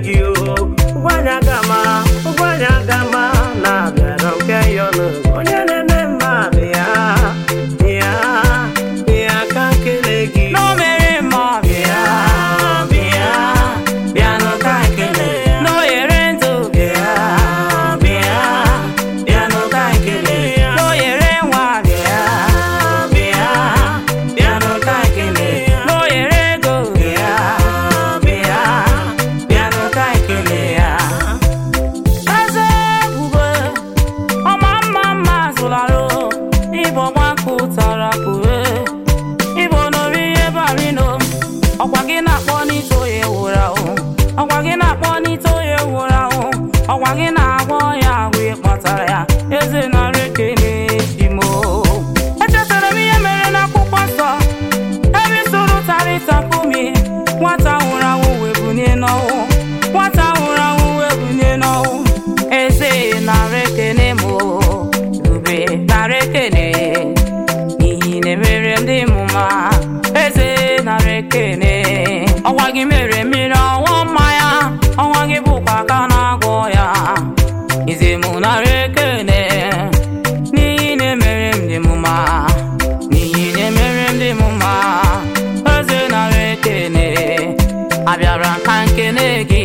gị o ụgwanya gama ụgwanya gama na-abịara nke ya ọnụ onye na-eme mma bịa bịa bịa ka nkele gị na o mere mma bịa bịa bịa n'ụka nkele na o nyere ndụ bịa bịa bịa n'ụka nkele na o nyere nwa bịa bịa bịa n'ụka nkele na o nyere ego bịa bịa bịa n'ụka nkele ya eze ebube ọma mma mma zụlarụ ịbụ gbakụ tara pụe ịbụ nori ihe barino ọkwa gị na-akpọ n'ite oye wụrụ ahụ ọkwa gị na-akpọ n'ite oye wụrụ ahụ ọkwa gị na-agwọ ya ahụ ịkpatara ya eze narị ekele imo echetara m ihe mere n'akwụkwọ nsọ ebe soro tarịta kumi nwata nwụrụ anwụ wee bunye n'ọnwụ nwata nwụrụ anwụ wee bunye n'ọnwụ eze nara ekene m ube nara ekene n'ihi na emere ndị mụma eze nara ekene ọnwa gị mere mmiri ọnwụ mmanya ọnwa gị bụkwa aka na-agwọ ya ize mụ nara ekene n'ihi na emere m dị mụma n'ihi na emere m dị mụma eze nara ekene abịara ka nkene gị